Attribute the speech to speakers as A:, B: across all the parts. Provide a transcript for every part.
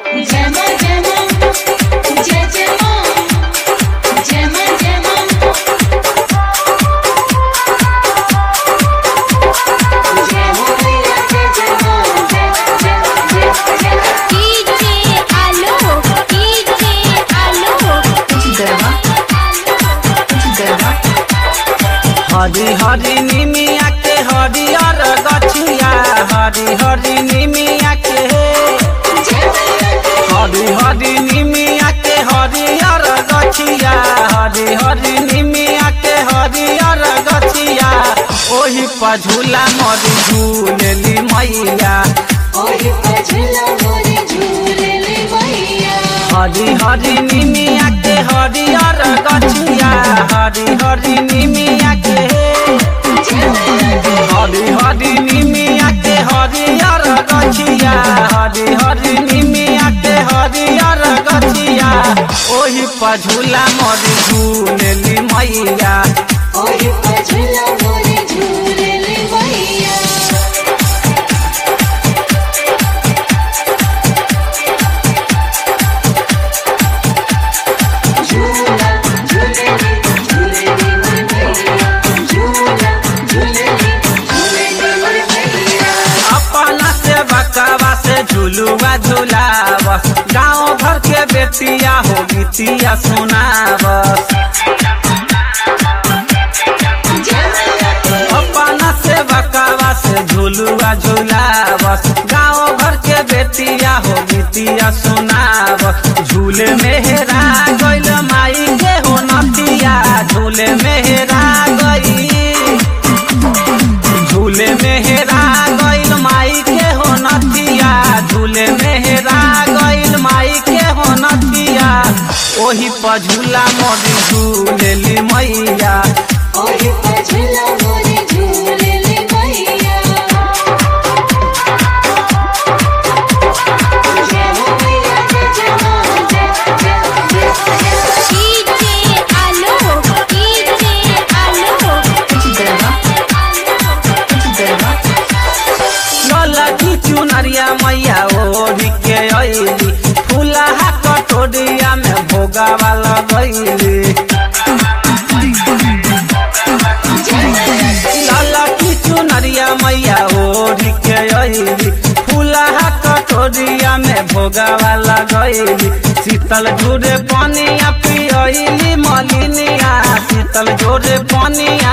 A: जय मां जय मां जय जय मां जय मां जय मां जय हो मैया जय जय मां जय जय जय जय
B: डीजे आलो डीजे आलो
C: हरी हरी निमिया के हरियर गछिया हरी हरी निमिया के हरी हरी निमिया के हरियर गछिया हरी हरी निमिया के हरियर गछिया ओही पर झूला मरी झूलेली मैया
A: ओही पर झूला मोरे झूले ले मैया
C: हरी हरी निमिया के हरियर गछिया हरी हरी निमिया के हरी हरी निमिया के हरियर गछिया हरी हरी निमिया के हरियर गछिया ओही पर झूला मरी झूलेली मैया
A: ओही पर झूला मोरे झूले ले मैया झूला झूले ले झूले ले मैया झूला झूले ले झूले ले मैया
C: अपना से बकवा से झूलुआ झूलावस गाँव भर के बेटिया हो गीतिया सुनावस अपना से बकवा से झूलुआ झूलावस गाँव भर के बेटिया हो गीतिया सुनावस झूले मेहरा गइल माई के हो नतिया झूले मेहरा गई झूले मेहरा गइल माई के हो नतिया झूले मेहरा गइल माई के हो नतिया ओही पर झूला मोरी झूलेली मैया
A: ओही पर झूला मोरे झूले ले मैया जय हो मैया जय जय मां जय जय जय
B: डीजे आलो डीजे आलो
C: ललकी चुनरिया मैया ओढ़ी के अइली फूलहा कटोरिया में भोगावा लगैली ललकी चुनरिया मैया ओढ़ी के अइली फूलहा कटोरिया में भोगावा लगैली शीतल झूरे पनिया पियली मलिनिया शीतल झूरे पनिया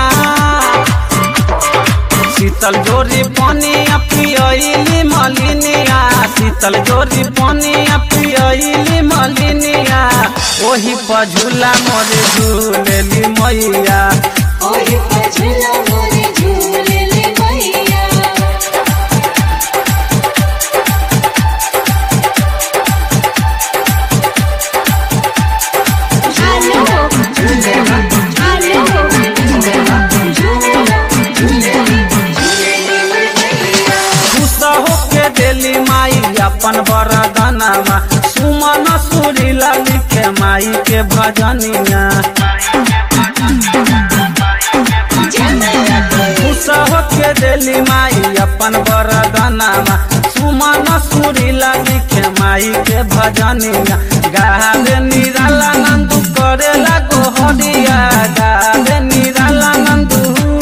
C: शीतल जोरी पानिया पियली मलिनिया शीतल जोरी पानिया पियली मलिनिया ओही पर झूला मोरे झूलेली मैया
A: ओही पर झूला मोरे झूले ले मैया
B: आलो आलो
C: खुश होके देली माई अपन बरदनमा सुमन सुरी लिखे माई के भजनिया खुश होके देली माई अपन बरदनमा सुमन सुरी लिखे माई के भजनिया गावे निराला नंदू करेला गोहरिया गावे निराला नंदू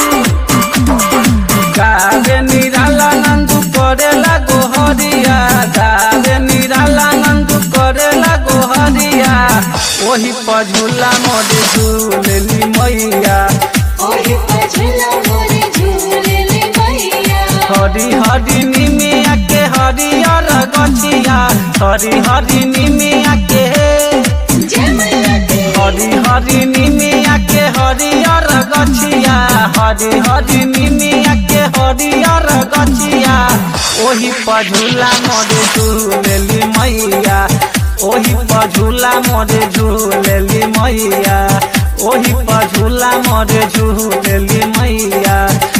C: गावे निराला नंदू करेला गोहरिया गावे निराला नंदू करेला गोहरिया ओही पर झूला मोरे झूलेली मैया
A: ओही पर झूला मोरे झूले ले मैया
C: हरी हरी निमिया के हरियर गछिया हरी हरी निमिया के
A: जय मैया की
C: हरी हरी निमिया के हरियर गछिया हरी हरी निमिया के हरियर गछिया ओही पर झूला मोरे झूलेली मैया ओही पर झूला मोरे झूलेली मैया ओही पर झूला मोरे झूलेली मैया